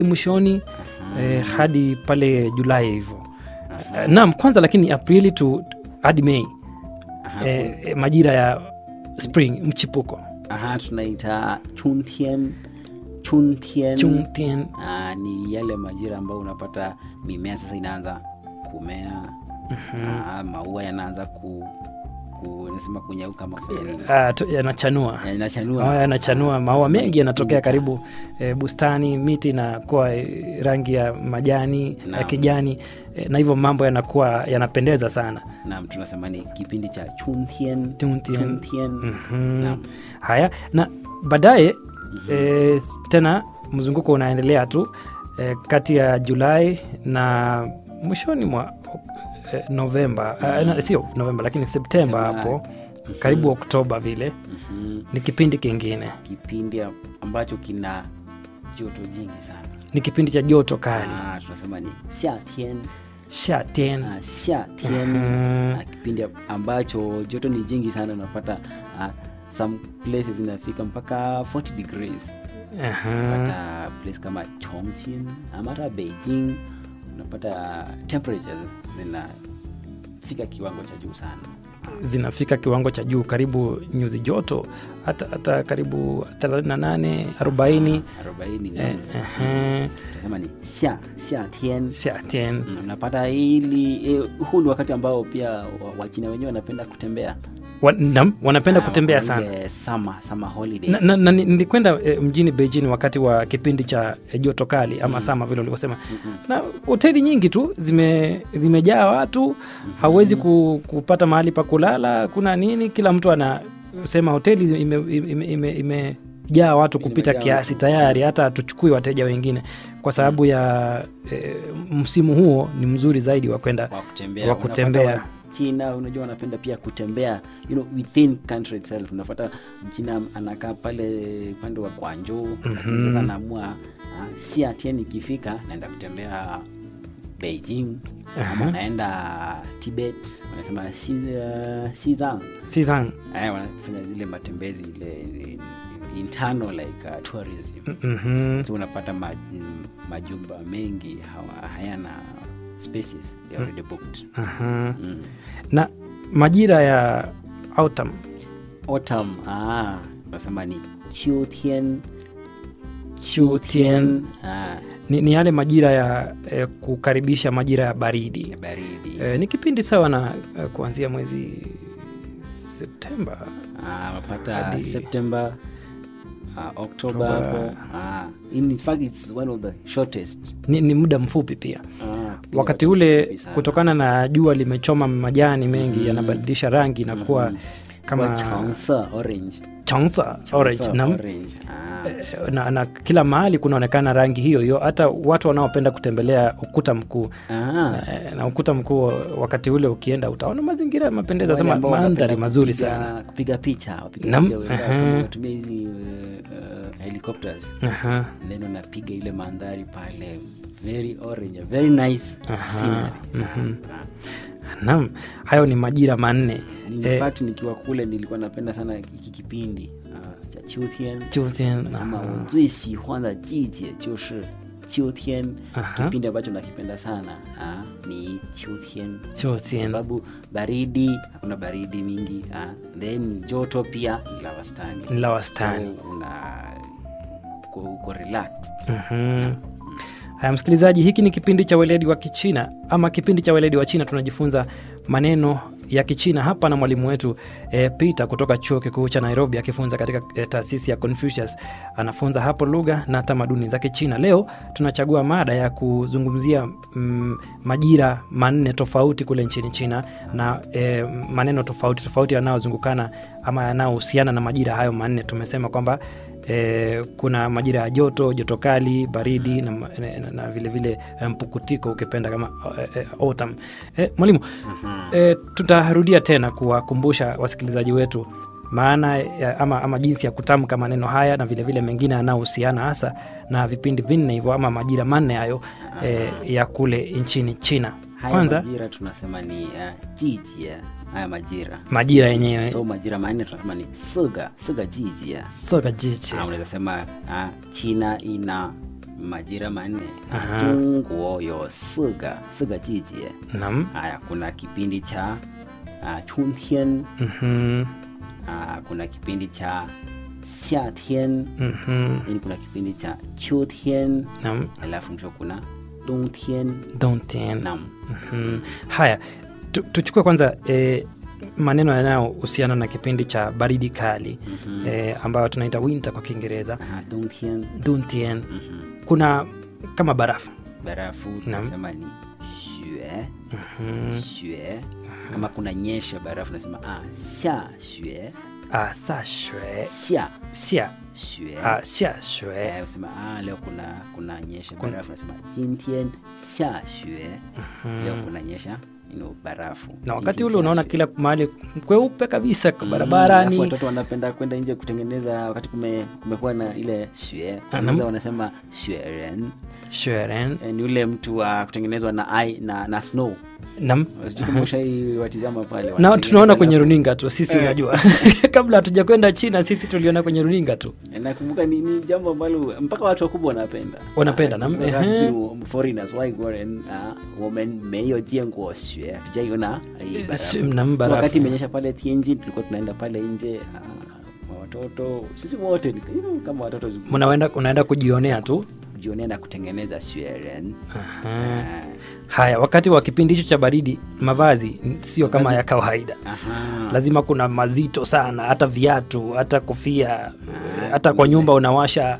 mwishoni eh, hadi pale Julai hivyo. Eh, Naam, kwanza lakini Aprili tu hadi Mei Aha, eh, eh, majira ya spring mchipuko aha, tunaita chuntian chuntian Chungtian. Ah, ni yale majira ambayo unapata mimea sasa inaanza kumea Ah, maua yanaanza ku, ku nasema kunyauka ama kufanya nini Ah, tu- yanachanua yanachanua Haya yanachanua, maua Nasema mengi ni yanatokea kipindi cha- karibu eh, bustani, miti inakuwa eh, rangi ya majani ya Naam. kijani eh, na hivyo mambo yanakuwa yanapendeza sana. naam tunasema ni kipindi cha chuntian Chuntian. chuntian Mhm. Naam. Haya, na baadaye eh, tena mzunguko unaendelea tu eh, kati ya Julai na mwishoni mwa eh, Novemba eh, na- sio Novemba lakini Septemba Sema- hapo karibu Oktoba vile Mhm. ni kipindi kingine, kipindi ambacho kina joto jingi sana ni kipindi cha joto kali Ah, tunasema ni xiatian shatien Ah, xiatian Mhm. Ah, kipindi ambacho joto ni jingi sana unapata ah, some places inafika mpaka 40 degrees unapata place kama chongqing ama hata beijing unapata temperatures zinafika kiwango cha juu sana zinafika kiwango cha juu karibu nyuzi joto hata, hata karibu 38 40 arobaini eh, ehe, tunasema ni xia xiatian shatien Mm, unapata hili eh, huu ni wakati ambao pia wa- wachina wenyewe wanapenda kutembea Wa- nam, wanapenda Ah, kutembea wako sana ile summer, summer holidays. na, na, na ni- nilikwenda e, mjini Beijing wakati wa kipindi cha e, joto kali ama sama vile ulivyosema, na hoteli nyingi tu zime zimejaa watu, hauwezi ku, kupata mahali pa kulala, kuna nini, kila mtu anasema hoteli imejaa ime, ime, ime, imejaa watu kupita Imejaa kiasi watu. tayari, hata hatuchukui wateja wengine kwa sababu ya e, msimu huo ni mzuri zaidi wa kwenda wa kutembea wa Unapata kutembea. wa- China unajua wanapenda pia kutembea you know, within country itself unapata mchina anakaa pale upande wa Guangzhou lakini sasa anaamua uh, si atien ikifika naenda kutembea Beijing ama naenda Tibet wanasema si, uh, Xizang Xizang. eh, wanafanya zile matembezi ile internal like uh, tourism Mhm. so unapata ma, mm, majumba mengi hawa, hayana spaces they are already booked Aha. mm. na majira ya autumn autumn ah unasema ni chiutian Chutian. ah, ni, ni yale majira ya eh, kukaribisha majira ya baridi ya baridi eh, ni kipindi sawa na eh, kuanzia mwezi Septemba ah, unapata hadi- september uh, october October. hapo ah, in fact it's one of the shortest ni, ni muda mfupi pia ah, kipindi wakati ambacho ule kifupi sana. kutokana na jua limechoma majani mengi Mhm. yanabadilisha rangi na kuwa Mhm. kama Kwa changsa, orange changsa orange Changsa, na, orange ah. na, na kila mahali kunaonekana rangi hiyo hiyo hata watu wanaopenda kutembelea ukuta mkuu Ah. Eh, na ukuta mkuu wakati ule ukienda utaona mazingira yamependeza Wale sema ambao mandhari wanapenda mazuri kupiga- sana kupiga picha wapiga Nam, picha wenda aha. kama watumia hizi uh, uh, helicopters Aha. then unapiga ile mandhari pale very orange very nice scenery mhm. Ah, Naam, hayo ni majira manne in Eh, fact nikiwa kule nilikuwa napenda sana hiki kipindi uh, cha Chutian Chutian, nasema aha. 我最喜欢的季节就是秋天 Aha. kipindi ambacho nakipenda sana ah, ni Chutian Chutian. sababu baridi hakuna baridi mingi ah, then joto pia ni la wastani Ni la wastani. so, una uko, uko relaxed Mhm. Haya, msikilizaji, hiki ni kipindi cha weledi wa Kichina ama kipindi cha weledi wa China. Tunajifunza maneno ya Kichina hapa na mwalimu wetu e, Peter kutoka chuo kikuu cha Nairobi akifunza katika e, taasisi ya Confucius. Anafunza hapo lugha na tamaduni za Kichina. Leo tunachagua mada ya kuzungumzia mm, majira manne tofauti kule nchini China na e, maneno tofauti tofauti yanayozungukana ama yanayohusiana na majira hayo manne. Tumesema kwamba e, kuna majira ya joto, joto kali, baridi na, na, na, na vile vile eh, mpukutiko ukipenda kama e, e, autumn. E, mwalimu e, tutarudia tena kuwakumbusha wasikilizaji wetu maana ya, ama, ama jinsi ya kutamka maneno haya na vilevile vile mengine yanayohusiana hasa na vipindi vinne hivyo ama majira manne hayo e, ya kule nchini China. haya Kwanza majira tunasema ni uh, jijie haya majira majira yenyewe so majira manne tunasema ni siga siga jijie soga jichi Ah, unaweza sema ah, china ina majira manne Aha. Jungguo yo siga siga jijie Naam. haya kuna kipindi cha uh, chuntian Mhm. uh, kuna kipindi cha xiatian Mhm. yani kuna kipindi cha chutian Naam. alafu mwisho kuna dongtian Dongtian. nam Mhm. Haya, tu, tuchukue kwanza e, maneno yanayohusiana na kipindi cha baridi kali Mhm. e, ambayo tunaita winter kwa Kiingereza. Aha, dongtian Dongtian. Mhm. Kuna kama barafu. barafu tunasema ni xue xue kama kuna nyesha barafu nasema ah, xia xue Ah, sa shue. xia Xia. xue Ah, xia shue. Eh, usema ah, leo kuna kuna nyesha barafu nasema jintian xia xue leo kuna nyesha you know, barafu Na wakati Jintian ule xia unaona xue. kila mahali kweupe kabisa Mm, alafu barabarani. watoto wanapenda kwenda nje kutengeneza wakati kume, kumekuwa na ile xue nam- kutengeneza wanasema xueren Shueren. Eh, ni ule mtu wa kutengenezwa na, ai- na, na snow Nam. sijui kama ushaiwatizama pale na wanatengeneza tunaona kwenye alafu- runinga tu sisi Eh. unajua kabla hatuja kwenda china sisi tuliona kwenye runinga tu nakumbuka ni, ni jambo ambalo mpaka watu wakubwa wanapenda Wanapenda, Ah, na- kumbuka ehe. sisi foreigners waigorен women meyo jienguo xue tujaiona hii Eh, barafu. si- na so barafu. wakati imenyesha pale Tianjin tulikuwa tunaenda pale nje ah, watoto sisi wote ni- you know, kama watoto Mnaenda, unaenda kujionea tu jionea na kutengeneza xueren Aha. haya wakati wa kipindi hicho cha baridi mavazi n- sio kama ya kawaida lazima kuna mazito sana hata viatu hata kofia hata kwa nyumba unawasha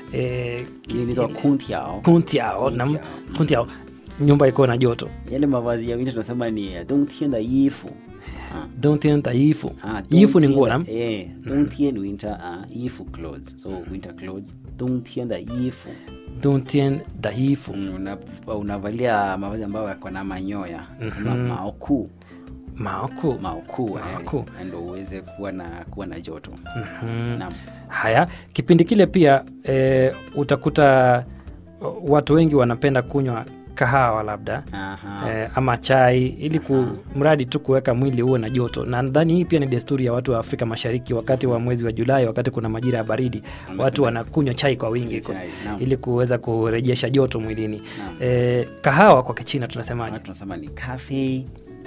eh, inaitwa kuntiao kuntiao na Kuntiao. kuntiao nyumba iko na joto yale mavazi ya winter tunasema ni eh, dongtian da yifu Ah. dontian taifu Ah, yifu ni dongtian nguo da- nam eh, dongtian winter uh, yifu clothes so winter clothes dongtian da yifu dontian taifu Mm, una, unavalia mavazi ambayo yako na manyoya nasema maoku maoku maoku Maoku. eh, ndo uweze kuwa na kuwa na joto Mhm. Naam. haya kipindi kile pia e, utakuta o, watu wengi wanapenda kunywa kahawa labda Aha. e, ama chai ili ku, mradi tu kuweka mwili uwe na joto na nadhani hii pia ni desturi ya watu wa afrika mashariki wakati wa mwezi wa julai wakati kuna majira ya baridi watu wanakunywa chai kwa wingi ku- Chai, naam. ili kuweza kurejesha joto mwilini Naam. e, kahawa kwa kichina tunasemaje Watu tunasema ni cafe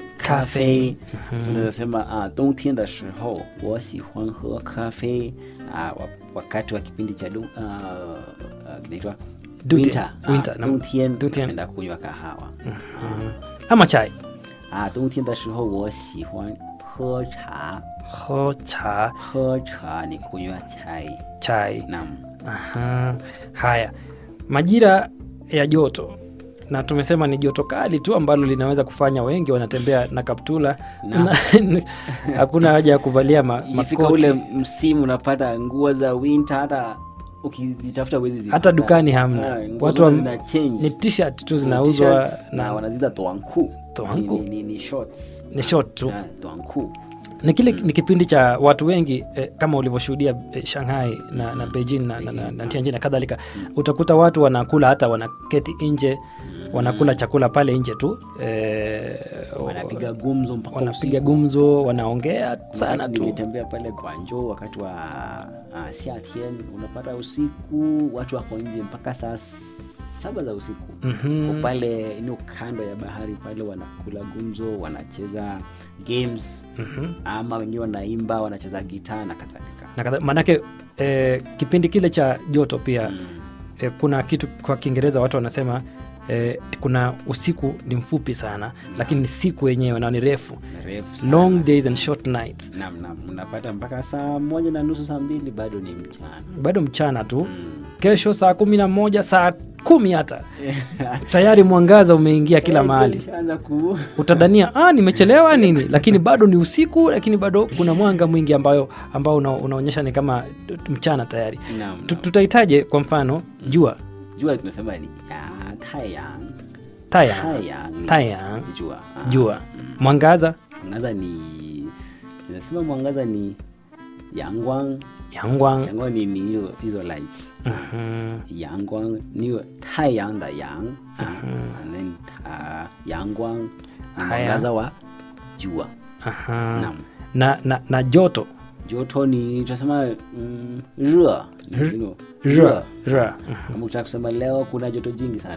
Cafe. tunaweza sema ah, 冬天的时候我喜欢喝咖啡 ah, wa- wakati wa kipindi cha du- ah, ah, kinaitwa Dute. winter, ah, Winter, naam. 冬天 Dute. napenda kunywa kahawa Mhm. ama chai 啊，冬天的时候我喜欢喝茶， ho cha 喝茶你kunywa chai chai nam Aha. Haya, majira ya joto na tumesema ni joto kali tu ambalo linaweza kufanya wengi wanatembea na kaptula Naam. Na- hakuna haja ya kuvalia ma, ikifika makoti ule msimu unapata nguo za winter hata ukizitafuta huwezi hata zipata. dukani hamna Ah, nguo watu zote wa, zina change. ni t-shirt tu Ni zinauzwa t-shirts na na wanazita toanku Toanku. ni, ni, ni shorts ni short tu Ah, toanku ni kile ni kipindi cha watu wengi eh, kama ulivyoshuhudia eh, Shanghai na, na Beijing na, na, na, na Tianjin na kadhalika utakuta watu wanakula hata wanaketi nje wanakula chakula pale nje tu eh, wanapiga gumzo mpaka wanapiga usiku. gumzo wanaongea sana Wakati tu nilitembea pale Guangzhou wakati wa uh, Xiatien, unapata usiku watu wako nje mpaka saa s- saba za usiku Mhm. Wako pale ino kando ya bahari pale wanakula gumzo, wanacheza games Mhm. ama wengine wanaimba, wanacheza gitaa na kadhalika. na kadha- maanake eh, kipindi kile cha joto pia Mm. eh, kuna kitu kwa kiingereza watu wanasema eh, kuna usiku ni mfupi sana lakini siku yenyewe na ni refu Refu sana. long days and short nights Naam, naam, unapata mpaka saa moja na nusu saa mbili bado ni mchana bado mchana tu Mm. kesho saa kumi na moja saa kumi hata tayari mwangaza umeingia kila Eh, mahali tulishaanza ku utadhania ah, nimechelewa nini lakini bado ni usiku lakini bado kuna mwanga mwingi ambayo ambao una, unaonyesha ni kama mchana tayari Naam, Tu- naam. tutahitaje kwa mfano jua jua tunasema ni ah, tayang taya tayang ni tayang jua Ah. jua mwangaza mwangaza ni tunasema mwangaza ni yangwang yangwang yangwang ni ni hizo hizo lights Mhm. yangwang ni tayang da yang ah, and then uh, yangwang ni Haya. mwangaza wa jua Aha. naam na, na, na joto joto ni tunasema mm, re, ni, you know, 热热 kama ukitaka kusema leo kuna joto jingi sana